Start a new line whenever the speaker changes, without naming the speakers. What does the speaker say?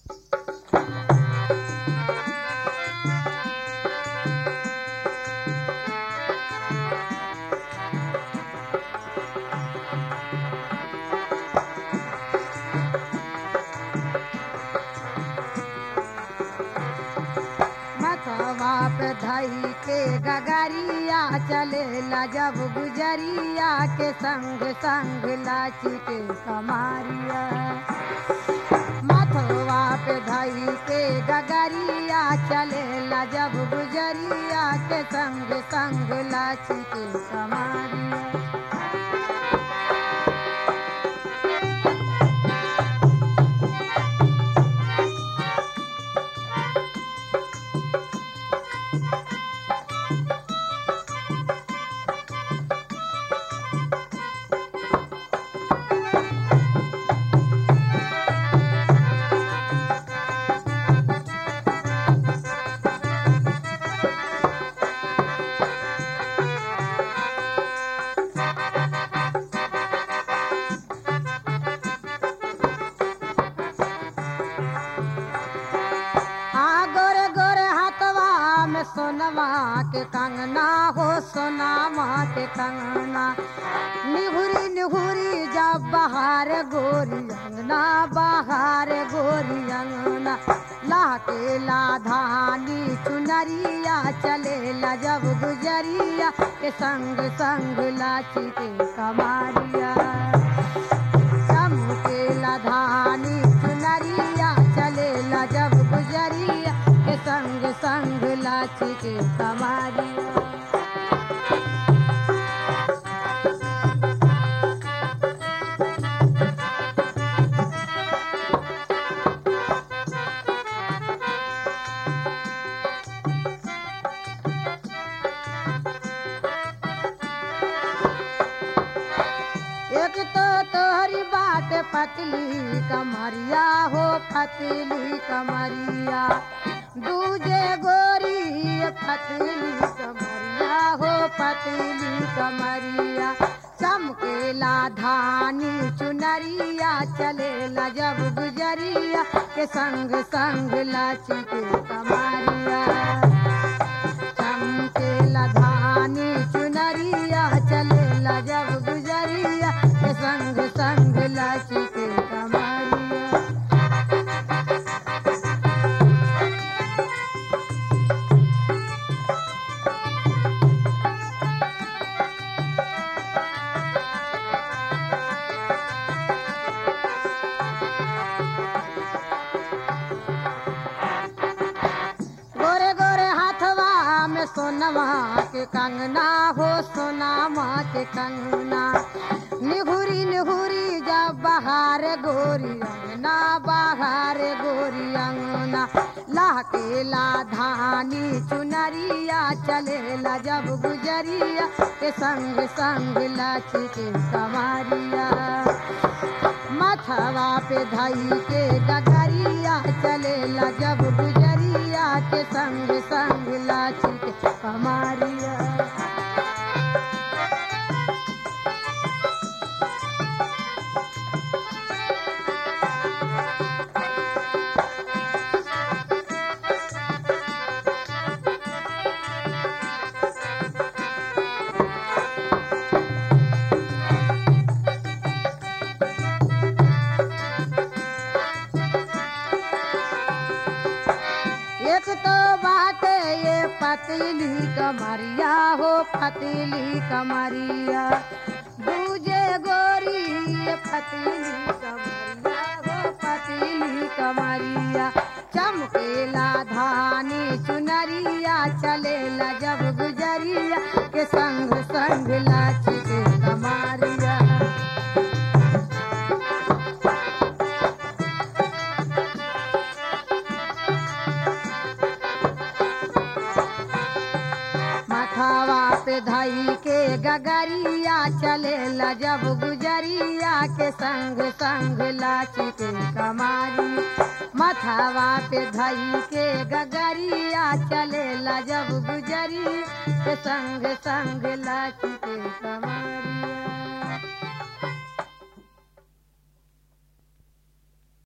मथवा पे धई के गगरिया चलेला जब गुजरिया के संग संग लाची के कमारिया मथवा पे धई के गगरिया चलेला जब गुजरिया के संग संग लाची के कमारिया हाँ गोरे गोरे हाथवा में सोनवा के कंगना हो सोनामा के कंगना निहुरी निहुरी जब बहार गोरी अंगना बहार गोरी अंगना लाके लाधानी चुनरिया चले ला जब गुजरिया के संग संग लाची के कमारिया चमकेला धानी चुनरिया चलेला जब गुजरिया के संग संग लाची के कमारिया एक तो तोहरी बात पतली कमरिया हो पतली कमरिया दूजे गोरी पतली कमरिया हो पतली कमरिया चमकेला धानी चुनरिया चलेला जब गुजरिया के संग संग लाची के कमरिया चमकेला धानी चुनरिया चलेला जब गुजरिया के संग संग लाची के कमरिया गोरे गोरे हाथवा में सोनवा के कंगना हो सोनामा के कंगना निहुरी निहुरी जब बहार गोरी अंगना बहार गोरी अंगना लाके ला धानी चुनरिया चलेला जब गुजरिया के संग संग लाची के कमारिया मथवा पे धई के डगरिया चलेला जब गुजरिया के संग संग लाची के कमारिया एक तो बात ये पतली कमरिया हो पतली कमरिया दूजे गोरी ये पतली कमरिया हो पतली कमरिया चमकेला धानी चुनरिया चलेला जब गुजरिया के संग संग लाची के कमारिया मथावा पे धई के गगरिया चलेला जब गुजरिया के संग संग लाची के कमारी मथावा पे धई के गगरिया चलेला जब गुजरी के संग संग लाची के कमारिया